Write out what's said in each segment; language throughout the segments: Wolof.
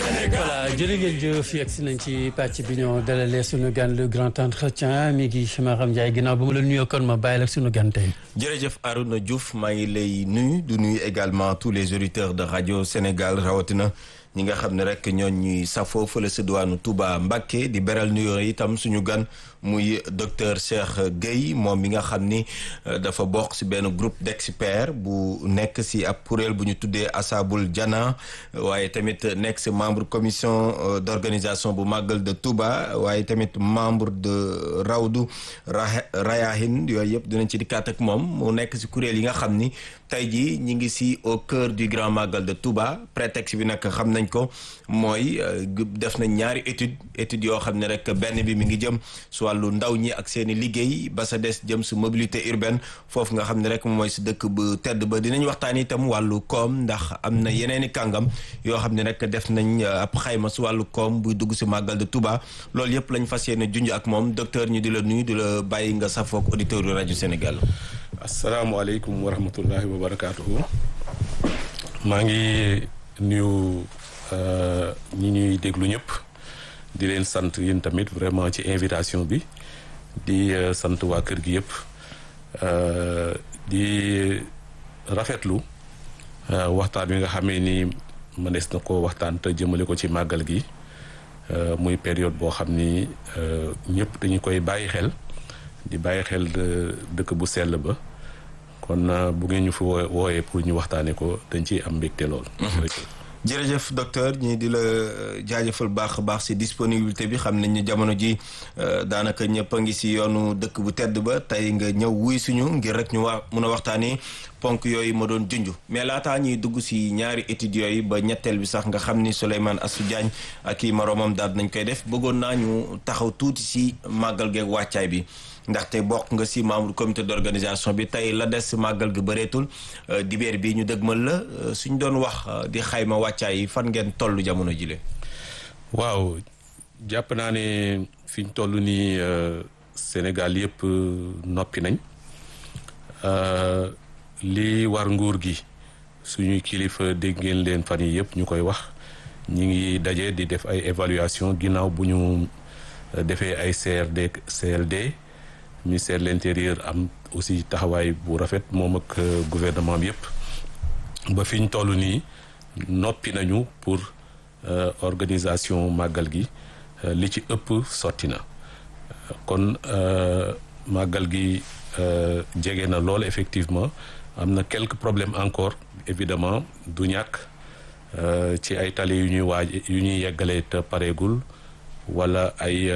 voilà jërë ngeen jëf yegg si nañ ci pàcc bi ñoo dalalee sunu gan le grand entretien mi ngi Maram Ndiaye ginnaaw ba ma la nuyoo kon ma bàyyi la sunu gan tey. jërëjëf Arouna Diouf maa ngi lay nuyu du nuyu également tous les auditeurs de radio Sénégal rawatina ñi nga xam ne rek ñoo ñuy safoo fële sa diwaanu Touba Mbacké di beral nuyoo itam suñu gan muy docteur Cheikh Gueye moom mi nga xam ni dafa bokk si benn groupe d'experts bu nekk si ab kuréel bu ñu tuddee Asabul Jana waaye tamit nekk si membre commission d'organisation bu Magal de Touba waaye tamit membre de Rawdu Rayahin yooyu yëpp dinañ ci dikkaat ak moom mu nekk si kuréel yi nga xam ni tey jii ñi ngi si au cœur du grand Magal de Touba prétexte bi nag xam nañ ko mooy def nañ ñaari étude étude yoo xam ne rek benn bi mi ngi jëm su wàllu ndaw ñi ak seen i liggéey ba sa des jëm su mobilité urbaine foofu nga xam ne rek mooy si dëkk bu tedd ba dinañ waxtaan itam wàllu koom ndax am na yeneen i kàngam yoo xam ne rek def nañ ab xayma su wàllu koom buy dugg si Magal de Touba loolu yëpp lañ fas yéene junj ak moom docteur ñu di la nuyu di la bàyyi nga safoog auditeur yu rajo Sénégal. asalaamaaleykum wa rahmatullahi wa barakaatuhu maa ngi nuyu ñi ñuy déglu ñëpp di leen sant yéen tamit vraiment ci invitation bi di sant waa kër gi yëpp di rafetlu waxtaan wi nga xamee ni mënees na ko waxtaan te jëmale ko ci màggal gi muy période boo xam ni ñëpp dañu koy bàyyi xel di bàyyi xel dëkk bu sell ba kon bu ngeen ñu fi wooyee pour ñu waxtaanee ko dañ ciy am mbégte lool. jërëjëf docteur ñii di la jaajëfal baax a baax si disponibilité bi xam nañ ne jamono ji daanaka ñëpp a ngi si yoonu dëkk bu tedd ba tey nga ñëw wuy suñu ngir rek ñu wax mun a waxtaanee ponk yooyu ma doon junj mais laataa ñuy dugg si ñaari études yooyu ba ñetteel bi sax nga xam ni Souleymane Assou Diagne ak i moroomam daal nañ koy def bëggoon naa ñu taxaw tuuti si màggal geeg wàccaay bi. ndaxte bokk nga si membre comité d'organisation bi tey la des màggal gi bëreetul dibeer bi ñu dëgmal la suñ doon wax di xayma wàccaay yi fan ngeen toll jamono jile waaw jàpp naa ne fi ñu toll nii Sénégal yëpp noppi nañ li war nguur gi suñuy kilifa dégg ngeen leen fan yi yëpp ñu koy wax ñi ngi daje di def ay évaluation ginnaaw bu ñu defee ay CRD CLD ministère de l'intérieur am aussi taxawaay bu rafet moom ak gouvernement bi yëpp ba fi ñu toll nii noppi nañu pour organisation màggal gi li ci ëpp sotti na kon màggal gi jege na lool effectivement am na quelques problèmes encore évidemment du ñàkk ci ay tali yu ñuy waaj yu ñuy yeggalee te pareegul wala ay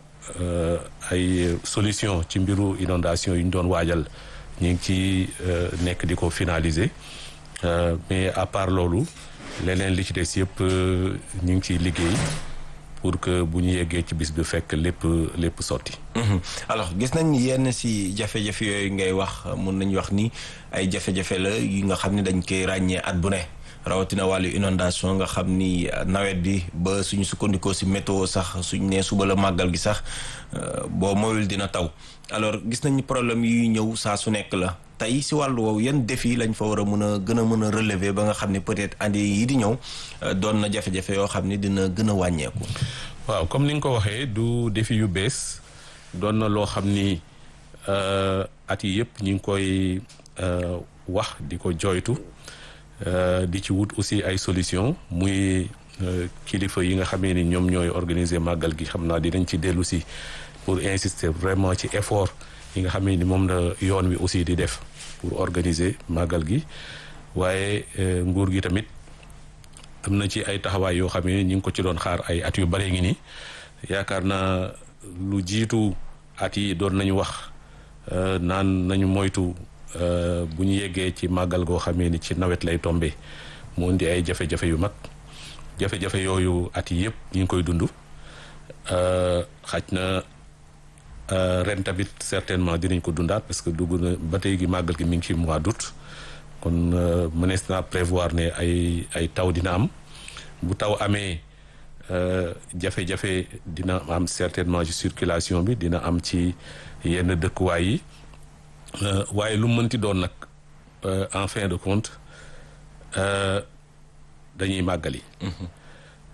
ay solution ci mbiru inondation yu ñu doon waajal ñu ngi ci nekk di ko finaliser mais à part loolu leneen li ci des yëpp ñu ngi ciy liggéey pour que bu ñu yeggee ci bis bi fekk lépp lépp sotti. alors gis nañ yenn si jafe-jafe yooyu ngay wax mun nañu wax ni ay jafe-jafe la yi nga xam ne dañ koy ràññee at bu ne. rawatina wàllu inondation nga xam ni nawet bi ba suñu sukkandikoo si météo sax suñ nee suba la màggal gi sax boo moyul dina taw alors gis nañ problème yuy ñëw saa su nekk la tey si wàllu woowu yan défi lañ fa war a mën a gën a mën a relever ba nga xam ne peut-être année yi di ñëw doon na jafe-jafe yoo xam ni dina gën a wàññeeku. waaw comme ni nga ko waxee du défi yu bees doon na loo xam ni at yi yëpp ñu ngi koy wax di ko jooytu. Uh, di ci wut aussi ay solution muy uh, kilifa yi nga xamee ni ñoom ñooy organiser màggal gi xam naa dinañ ci dellu si pour insister vraiment ci effort yi nga xamee ni moom la yoon wi aussi di def pour organiser màggal gi waaye uh, nguur gi tamit am na ci ay taxawaay yoo xamee ni ñu ngi ko ci doon xaar ay at yu bare ngi nii yaakaar naa lu jiitu at yi doon nañu wax naan nañu moytu bu ñu yeggee ci màggal goo xamee ni ci nawet lay tombé mu indi ay jafe-jafe yu mag jafe-jafe yooyu at yi yëpp ñu ngi koy dund xaj na ren tamit certainement dinañ ko dundaat parce que dugg na ba tey gi màggal gi mi ngi ci mois d'août kon mënees naa prévoir ne ay ay taw dina am bu taw amee jafe-jafe dina am certainement ci circulation bi dina am ci yenn dëkkuwaay yi waaye lu mënti doon nag en fin de compte dañuy màggali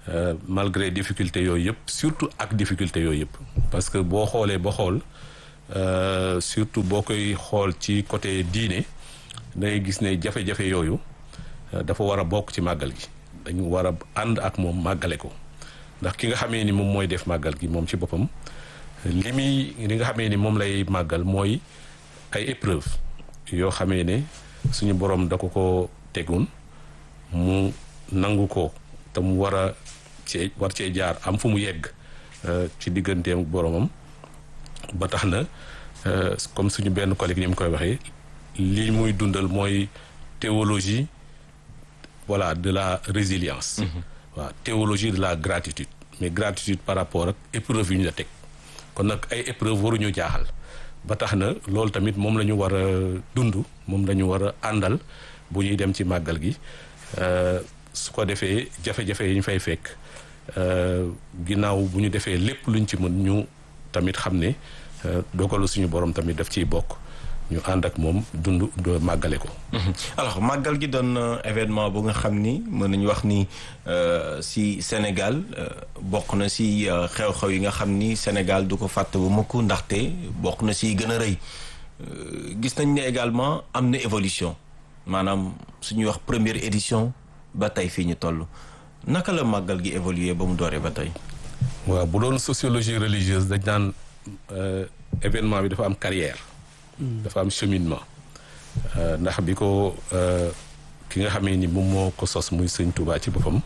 malgré difficulté yooyu yëpp surtout ak difficulté yooyu yëpp parce que boo xoolee ba xool surtout boo koy xool ci côté diine dangay gis ne jafe-jafe yooyu dafa war a bokk ci màggal gi dañu war a ànd ak moom màggale ko ndax ki nga xamee ni moom mooy def màggal gi moom ci boppam li muy li nga xamee ni moom lay màggal mooy ay épreuve yoo xamee ne suñu borom da ko ko tegun mu nangu ko te mu war a cee war cee jaar am fu mu yegg ci digganteem boromam ba tax na comme suñu benn collègue ni mu koy waxee li muy dundal mooy théologie voilà de la résilience waaw théologie de la gratitude mais gratitude par rapport ak épreuve yu ñu la teg kon nag ay épreuve waruñu jaaxal ba tax na loolu tamit moom la ñu war a dund moom la ñu war a àndal bu ñuy dem ci màggal gi su ko defee jafe-jafe yi ñu fay fekk ginnaaw bu ñu defee lépp luñ ci mën ñu tamit xam ne dogalu suñu borom tamit daf ciy bokk ñu ànd ak moom dund màggale ko. alors màggal gi doon événement bu nga xam ni mën nañu wax ni si Sénégal bokk na si xew-xew yi nga xam ni Sénégal du ko fàtte bu mukk ndaxte bokk na si gën a rëy gis nañ ne également am na évolution maanaam suñuy wax première édition ba tey fii ñu toll naka la màggal gi évoluer ba mu dooree ba tey. waaw bu doon sociologie religieuse dañ naan événement bi dafa am carrière. dafa am cheminement ndax bi ko ki nga xamee ni moom moo ko sos muy sëñ Touba ci boppam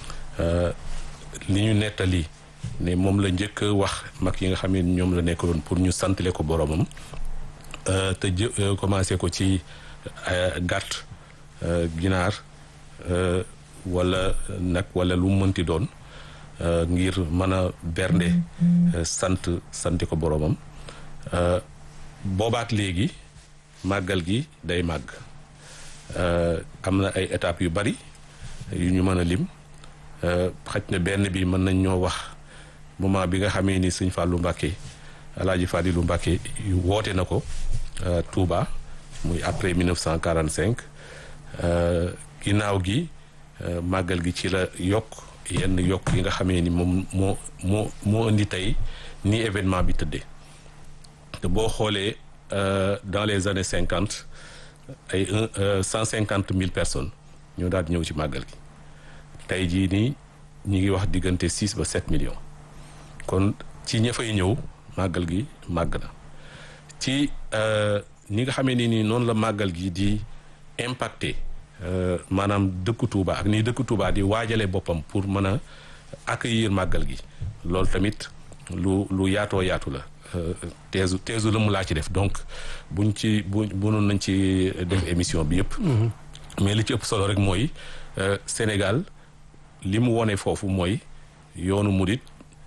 li ñu nettali ne moom la njëkk wax mag yi nga xamee ni ñoom la nekkoon pour ñu santale ko boromam te jë commencé ko ci gàtt ginaar wala nag wala lu mu mënti doon ngir mën a bernde sant santi ko boromam boobaak léegi màggal gi day màgg am na ay étapes yu bari yu ñu mën a lim xaj na benn bi mën nañ ñoo wax moment bi nga xamee ni sëñ Fallou Mbacké Alaaji Fadilu Mbacké yu woote na ko Touba muy après 1945 ginnaaw gi màggal gi ci la yokk yenn yokk yi nga xamee ni moom moo moo moo indi tey ni événement bi tëddee te boo xoolee dans les années cinquante ay un cent cinquante mille personnes ñoo daal di ñëw ci màggal gi tey jii nii ñi ngi wax diggante six ba sept millions kon ci ña fay ñëw màggal gi màgg na ci ñi nga xamee ni nii noonu la màggal gi di impacté maanaam dëkku Touba ak nii dëkku Touba di waajale boppam pour mën a accueillir màggal gi loolu tamit lu lu yaatoo yaatu la teesu teesu la mu laa ci def donc buñ ci bu bunoon nañ ci def émission bi yëpp mais li ci ëpp solo rek mooy Sénégal li mu wone foofu mooy yoonu murit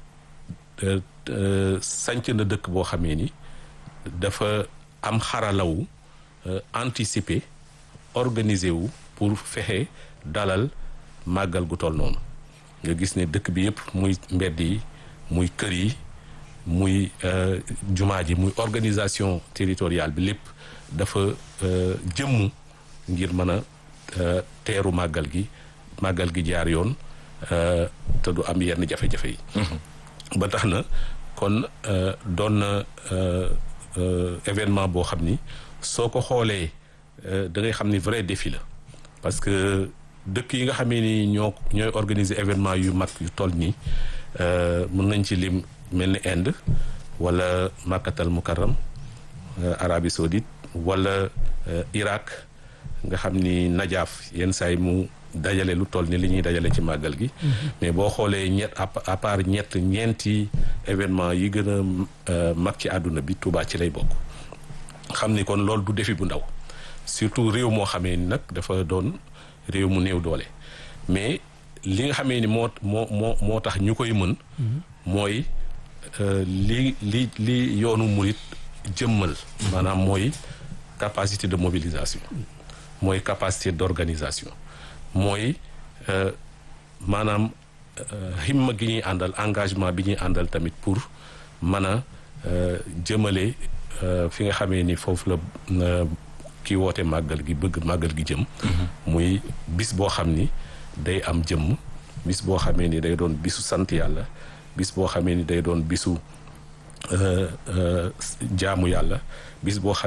sanc na dëkk boo xamee ni dafa am xaralawu anticiper organiser wu pour fexe dalal màggal gu toll noonu nga gis ne dëkk bi yëpp muy mbedd yi muy kër yi muy jumaa ji muy organisation territoriale bi lépp dafa jëmmu ngir mën a teeru màggal gi màggal gi jaar yoon te du am yenn jafe-jafe yi ba tax na kon doon na événement boo xam ni soo ko xoolee da ngay xam ni vrai défi la parce que dëkk yi nga xamee ni ñoo ñooy organiser événement yu mag yu toll nii mën nañ ci lim mel ni Inde wala Makkatal Mukarram Arabie Saoudite wala Irak nga xam ni Najaaf yenn saay mu dajale lu toll ni li ñuy dajale ci màggal gi mais boo xoolee ñett à part ñett ñeenti événement yi gën a mag ci àdduna bi Touba ci lay bokk xam ni kon loolu du défi bu ndaw surtout réew moo xamee ni nag dafa doon réew mu néew doole mais li nga xamee ni moo moo moo moo tax ñu koy mën mooy li li li yoonu murit jëmmal maanaam mooy capacité de mobilisation mooy capacité d'organisation mooy maanaam himma gi ñuy àndal engagement bi ñuy àndal tamit pour mën a jëmale fi nga xamee ni foofu la ki woote màggal gi bëgg màggal gi jëm muy bis boo xam ni day am jëmm bis boo xamee ni day doon bisu sant yàlla bis boo xamee ni day doon bisu jaamu yàlla bis boo xam